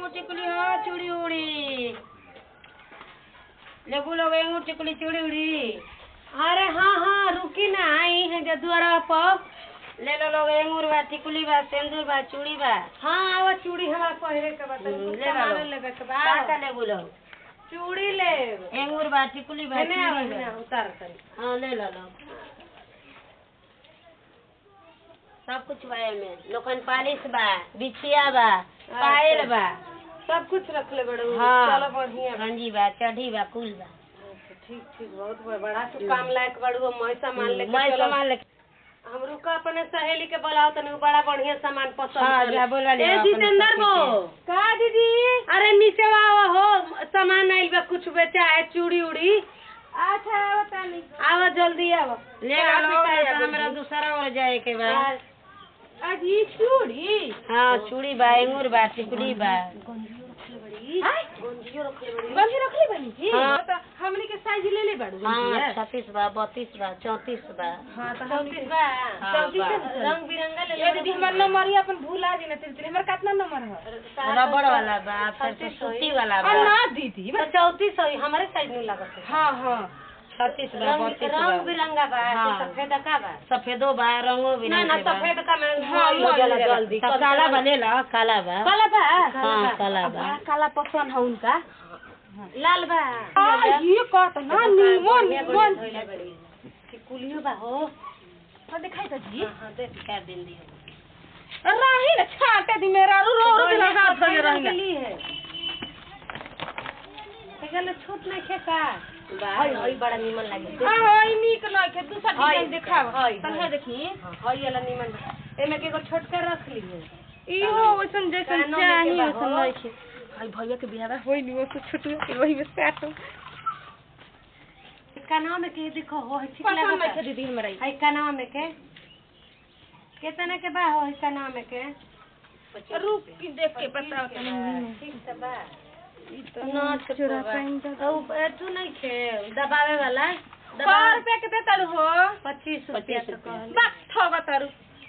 एंगू टिकुली हाँ चूड़ी उड़ी लेबू लोग एंगू टिकुली चूड़ी उड़ी अरे हाँ हाँ रुकी ना आई है जे द्वारा पर ले लो लोग एंगूर बा टिकुली बा सिंदूर बा चूड़ी बा हाँ आवा चूड़ी हमारा पहिरे के बता हम्म, ले सामान लो। लेबे के का का बा लेबू लोग चूड़ी ले एंगूर बा टिकुली बा हेने आवा चूड़ी हेने बा आवा, उतार करी हाँ ले लो लोग सब कुछ बा एमे लोखन पालिश बा बिछिया बा पायल बा सब कुछ रख ले बड़ो हाँ चलो बढ़िया बा। रंजी बा चढ़ी बा कुल बा ठीक ठीक बहुत बड़ा- बड़ा तू काम लायक बड़ू मैं सामान लेके मैं चलो। सामान लेके हम रुका अपने सहेली के बोलाओ तनी उ बड़ा बढ़िया सामान पसंद हाँ, कर जा बोला ले ए अपने जितेंद्र सखी बो का दीदी अरे नीचे आओ हो सामान आइल बा कुछ बेचा है चूड़ी उड़ी अच्छा आओ तनी आओ जल्दी आओ ले लो लोग नहीं तो हमरा दूसरा और जाए के बा आज ये चूड़ी हाँ चूड़ी बा एंगूर बा टिकुली बा गंजियो रखले बड़ी गंजी रखले बनी जी हाँ। तो हमनी के साइज ले ले बाड़ू हाँ छत्तीस बा बत्तीस बा चौतीस बा हाँ तो चौतीस बा हाँ, चौतीस बा। रंग बिरंगा ले ए दीदी हमर नंबर ही अपन भूला जी ना तेरे हमर कितना नंबर है रबड़ वाला बा फिर तो सूती वाला बा और ना दीदी तो चौतीस है हमारे साइज में लागत है हाँ हाँ छत्तीस बा रंग बत्तीस रंग बा बिरंगा बा हाँ। तो सफेद का बा सफेदो बा रंगो भी ना ना सफेद का में हाँ, हो हाँ, जाला ले जल्दी तो काला बा ले लो काला बा काला बा हाँ काला बा बड़ा काला पसंद है उनका लाल बा आ, ये कहत ना नीमन नीमन कुलियो बा हो तो दिखाई तो जी हाँ देख क्या दिन दी राही ना छाटे दी मेरा रो रो रो दिला हाथ लगे के रही लिए है एकला छोट नहीं खे का बा हई हई बड़ा निमन लागे हां हां ई नीक नहीं के दूसरा हाय, डिजाइन दिखाव हाय, तन्हे हाय। देखी हई वाला निमन बा। एमे के एगो छोटका रख ली है ई हो वैसन जैसन कानों में चाही के बा, वैसन हो। नहीं के हाय भैया के बियाह होई नहीं वो कुछ छोटू के वही में सेट कानवा में के देखो हो हई ठीक पसंद नहीं लागता के दीदी हमरा ई हई कानवा में के कितना के बा हो हई कानवा में के रुक की देख के बताओ तनी ठीक से बा ई तो ना चोरा पाइन तो तू नहीं खे दबावे वाला सौ दबावे रुपया के देता हो पच्चीस रुपया पच्चीस तो कहल बस ठगा तारू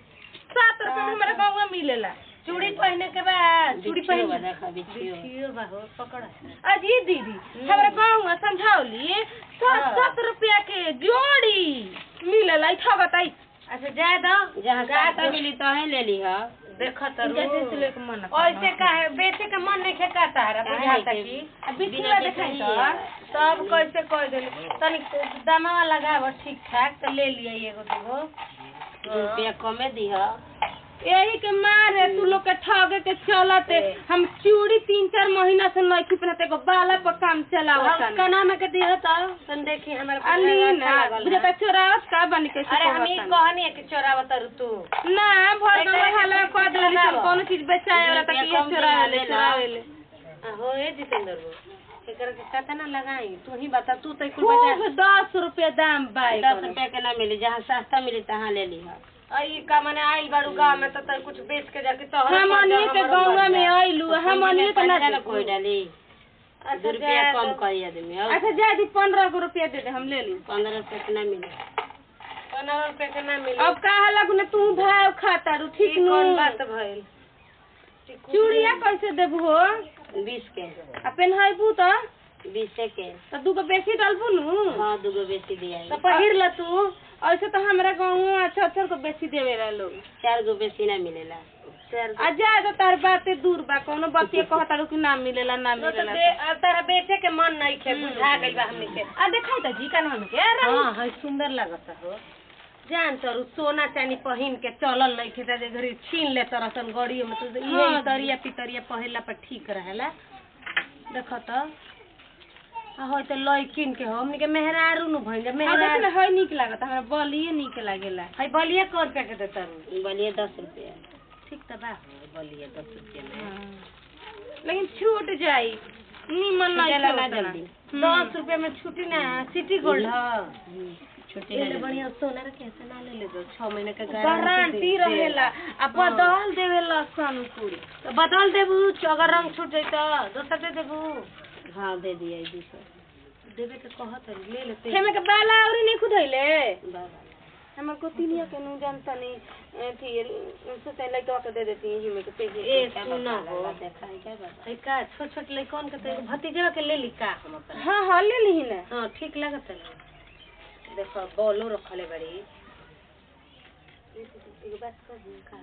सात रुपया में हमारे गाँव में मिलेला चूड़ी पहने के बाद चूड़ी बिछियो बा पहन देखा बिछियो बिछियो बा हो पकड़ अजी दीदी हमारे गाँव में समझौली सात हाँ। सात रुपया के जोड़ी मिलेला ई ठगा ताई अच्छा जाए दो जहाँ सस्ता मिली तो है ले ली हा देखत जैसे से लेके मन ऐसे काहे बेचे के मन नहीं खे कहता है काहे बुझाता के? की अब बीच बिना में देखाई देखी तो है। सब कैसे कह देली तनी दामा लगाव ठीक ठाक तो ले लिया एगो दूगो दो रुपया कमे दी हा यही के मारे तू लोग के ठगे के चलते हम चूड़ी तीन चार महीना से नहीं पहनते एगो बाला पर काम चलावत हम कना में के दियो तो तन देखी हमारे को अली अच्छा ना लागल बुझे है। चोरावत का बनी कैसे अरे हम ई कहत कहनी है कि चोरावत रु तू ना भर एक गए तरह के हाला ठीक कह देली लगावो। कोनो चीज बेचाए वाला रुपया तक ये कम चोरावे ले दिला लेला। चोरावे ले आ, हो ए जितेंद्र बो एकर के कता ना लगाई तू ही बता तू तो कुल बजा खूब दस रुपया दाम बाई दस रुपया के ना मिली जहाँ सस्ता मिली तहाँ ले ली हा आई का माने आइल बाड़ू गांव में तो तय कुछ बेच के जाके तोहर हम अनिए के गाँव में आइलू हम अनिए के ना ना कोई डाली दो रुपया कम करी आदमी और अच्छा जा दी पंद्रह गो रुपया दे दे हम ले ली पंद्रह रुपया के ना मिली पंद्रह रुपए के ना मिली अब कहा लगू ना तू भाव खाता रू ठीक ई नु कौन बात भइल चूड़िया कैसे देबू हो बीस के आ पेन्हाइबू तो बीसे के तो दूगो बेसी डालबू नु हाँ दूगो बेसी दिया तो पहिर ल तू ऐसे तो हमरा गाँव अच्छा अच्छा को बेसी देवे ला लोग चार गो बेसी ना मिलेला आ जा तो तार बाते दूर बा कोनो बतिया कहता रू कि ना मिलेला ना तो मिलेला बे अब तारा बेचे के मन नहीं खे बुझा गइल बा हमनी के आ देखाई त जी कान के हाँ है सुंदर लागत हो जान तरू सोना चानी पहिन के चलल नहीं खे जे घरी छीन ले तरसन गड़ियो में तो हाँ। ये तरिया पितरिया पहिला पर ठीक रहेला देख त आ होय त लइकिन के हो हमनी के मेहरारू नु भइल आ देख मेहरारू ना है निक लागत हमरा बलिए निक लागेला है बलिया कर रुपया के देता रू बोलिए दस रुपया ठीक त बा बोलिए दस रुपया में लेकिन छूट जाई निमन नहीं छूटेला ना खेला जल्दी। दस रुपया में छुट्टी ना सिटी गोल्ड ह छुट्टी ले ना ले जल्दी। बढ़िया सोना के कैसे ना ले ले दो छह महीने का गारंटी रहेला आ बदल देवेला सनपुरी तो बदल देबू अगर रंग छूट जाई तो दोसर दे देबू हाँ दे दिया दूसरा देवे के कहत है ले लेते खेमे के बाला औरी नहीं खुदैले बाबा हमर को तिनिया के नु जानता नहीं अथी सोचे लइका के दे देती ही में के पेजे ए सुन हो है का छोट छोट लइकन के तो एगो भतीजा के ले ली का हम अपन हाँ हाँ ले ली ना हाँ ठीक लागत ना देखो बॉलो रखले बड़ी एगो बात कर दूं का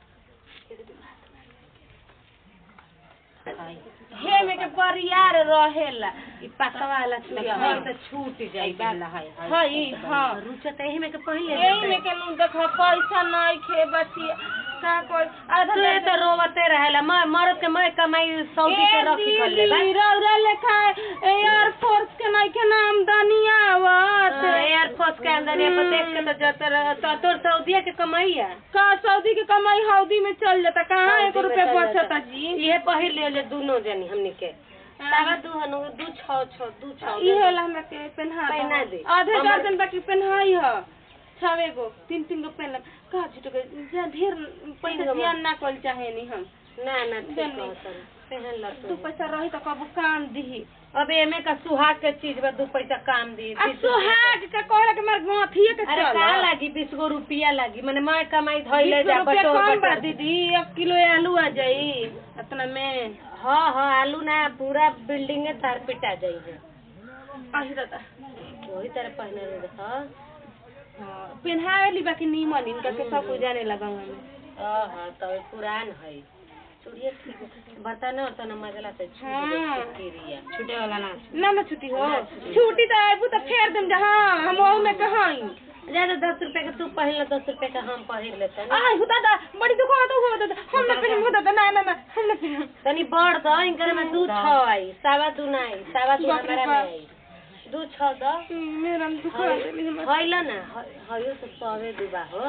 हे में के बरियार रहेला ई पकवा वाला चूड़िया हां तो छूट जाई वाला है हई हाँ रुचत एही में के पहले यही में के नु देख पैसा नहीं खे बचिया का कोई आधा तो तो रोवते रहेला मैं मरद के मैं कमाई सऊदी के रखी कर ले बस रौरा लेखा एयर फोर्स के नहीं के नाम दनिया आवत एयरफोर्स के अंदर ये पर देख के तो जाते रह तो तोर सऊदीया के कमाई है का सऊदी के कमाई हौदी में चल जाता कहाँ एक सऊदी में रुपया चल बचता जाता। जी ये पहिर ले ले दोनों जनी हमनी के सावा दू हनु दू छौ छौ दू छौ ये होला हमरा के पहना पहना दे। आधे हमर- दर्जन बाकी पहनाई ह छवे गो तीन तीन गो पहन का झूठ के जा ढेर पैसा गो ध्यान ना कल चाहे नी हम ना ना ठीक जनी। कहतन पहन ल तू तू पैसा रही तो कबू काम दिही अब एमे का सुहाग के चीज बा दू पैसा काम दी आ सुहाग का कहला के मार गथिए के अरे चल का लागी बीस गो रुपया लागी माने मैं कमाई धइले बीस जा रुपया बटोर कम बा बटोर दीदी एक किलो आलू आ जाई इतना में हाँ हाँ आलू ना पूरा बिल्डिंग तार पिटा जाई है आही दादा वही तरह पहने रहे देखा हाँ पहनावे ली बाकी नीमन इनका के सब कुछ जाने लगा हमें हाँ हाँ तो पुरान है चूड़िए ठीक है बर्तन उर्तन मजला से छूट हाँ। गिरिया छूटे वाला ना ना ना छुट्टी हो छुट्टी तो आबू तो फेर देम जा हाँ हम ओहू में कहाई ज्यादा दस रुपए का तू पहन ले दस रुपए का हम पहन लेते हैं आई हो दादा बड़ी दुकान तो हो दादा हम ना पहन हो दादा ना ना ना हम ना पहन तनी बढ़ दो इनकर में दू छौ आई सावा दू ना आई सावा दू बाप रे हमारा में बाप। आई दू छौ दो मेरा दुकान देली हम हइला ना हइयो तो सवे दुबा हो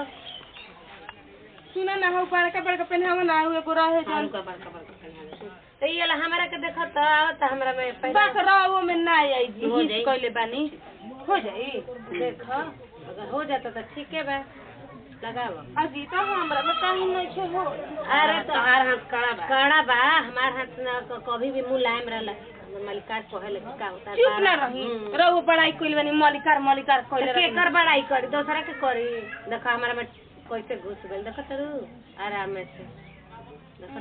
सुना ना हो बड़का बड़का पहनावा ना हुए को रहे जन का बड़का बड़का पहन तो ये ला हमारा के देखत तो आवत हमरा में बस पहना रहो में ना आई जी हो हित जाई। कइले बानी हो जाई देख अगर हो जाता तो ठीक है बा लगाओ अजी तो हमरा में कहीं नहीं छे हो अरे तो हमार हाथ कड़ा बा कड़ा बा हमार हाथ ना क- कभी भी मुलायम रहला हमर मलिकार कहेले कि का होता है चुप ना बड़ा- रही हम्म। रहो बड़ाई कइले बानी मलिकार मलिकार तो कइले रही केकर बड़ाई करी दूसरा के करी देखो हमारा में कैसे घुस गइल देखो तरू आराम से देखो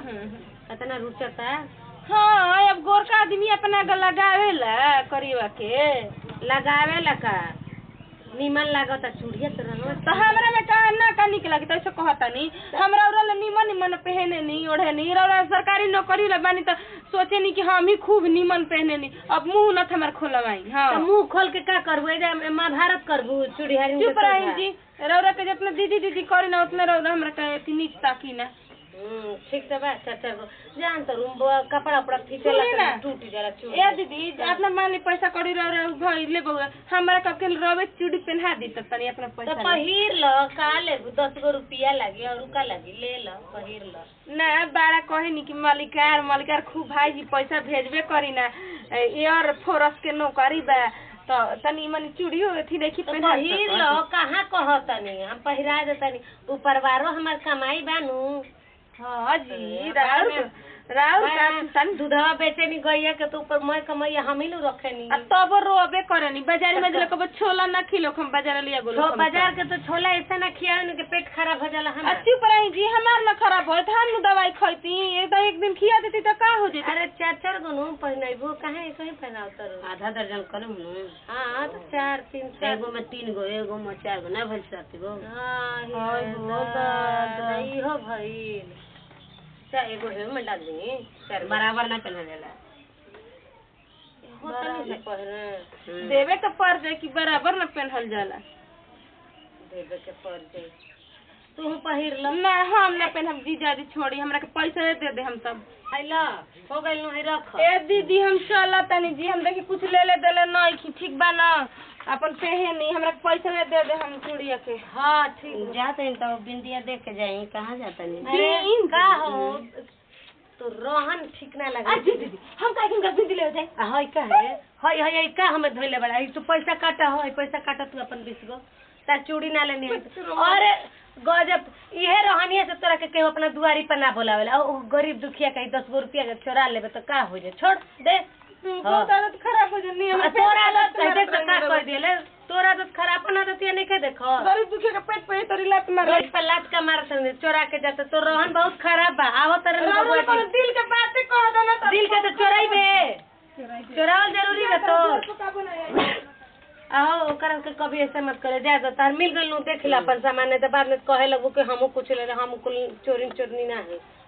तो कितना रुचता हाँ अब गोरका आदमी अपना के लगावे ला करीवा के लगावे लका निमन लागता चूड़िया तो रंगवा तो हमरा में का ना का निक लगी तो ऐसे कहता नहीं हमरा उरा ला निमन निमन पहने नहीं ओढ़े नहीं रौरा सरकारी नौकरी ला बानी तो सोचे नहीं कि हम ही खूब निमन पहने नहीं अब मुंह न हमार खोलवाई हाँ तो मुंह खोल के का करबू एजा महाभारत करबू चूड़िहारी चुप रही जी रौरा के जितना दीदी दीदी करी ना उतना रौरा हमरा के अथी नीच ताकी ना हम्म, ठीक से बा चार चार गो जान तो रूम कपड़ा उपड़ा खींचे सुनी ना। ला टूट जाला चूड़ी ए दीदी अपना मान ली पैसा करी रौरा भाई ले बउआ हमरा कब के रवे चूड़ी पहना दी तो तनी अपना तो पैसा ले। पहिर ल का लेबू दस गो रुपया लागी और का लागी ले ल पहिर ल ना बड़ा कहे नी कि मालिकार मालिकार खूब भाई जी पैसा भेजबे करी ना एयर फोरस के नौकरी बा तो तनी मनी चूड़ी हो थी देखी तो पहना पहिर ल कहाँ कहतनी हम पहिरा देतनी ऊपरवारो हमार कमाई बानू हाँ जी ए, राउर बाहर राउर का बाहर तनी दूधवा बेचे नी गैया के तो ऊपर मैं कमाई हम ही नु रखे नी आ तब रोबे करे नी बाजार में जले कब छोला ना खिलो हम बाजार लिया गोलो छो बाजार के तो छोला ऐसा ना खिया के पेट खराब हो जाला हमार अच्छी पराई जी हमार ना खराब हो हम नु दवाई खैती ये तो एक दिन खिया देती तो का हो जेती अरे चार चार गो नु पहनाइबू कहाँ ऐसे ही पहनाव तर आधा दर्जन करम नु हाँ तो चार तीन चार एगो में तीन गो एगो में चार गो ना भइल सात गो हाँ हाय ये हो दादा, दादा। इहो भइल चार एगो हे में डाल दी चार बराबर ना पहना जाला होता नहीं से पहने देवे के पड़ जाए कि बराबर ना पहनल जाला देवे के पड़ जाई तू पहिर ल ना हम ना पहनब जीजा जी छोड़ी हमरा के पैसा दे दे हम सब हैला हो गइल नु है रख ए दीदी हम चल तनी जी हम देखी कुछ ले ले देले नहीं की ठीक बा ना अपन पहनी हमरा के पैसा दे दे हम चूड़िया के हाँ ठीक जाते हैं तो बिंदिया देख के जाए कहाँ जाता नहीं अरे दिन का हो तो रोहन ठीक ना लगा जी दीदी हम काहे कि बिंदी ले जाए आ, हई का है हई हई हई का हमें धोइले बड़ा हई तू पैसा काटा हो हई पैसा काटा तू अपन बीस गो तार चूड़ी ना लेनी है अरे गजब इहे रहनिए से तोरा के केहू अपना दुआरी पर ना बोलावेला ओ गरीब दुखिया कहीं दस गो रुपया के चोरा लेबे तो का हो जाए छोड़ दे बहुत आदत खराब हो जानी आ, तोरा आदत है देख तो का कह दिले तोरा आदत खराब अपन आदत ये नहीं के देखो गरीब दुखी के पेट पे तोरी लात मार रोड पर लात का मार संगे चोरा के जाते तो रोहन बहुत खराब बा आवो तरह में राउर बबुआ को जी दिल के बातें कह दो ना दिल के तो चोराई बे चोरावल जरूरी बा तो आहो ओकरा के कभी ऐसे मत करे जा तो तार मिल गइल नु देख ला अपन सामान नहीं तो बाद में कहे लगू कि हमहू कुछ ले रहे हम कुल चोरी चोरनी ना है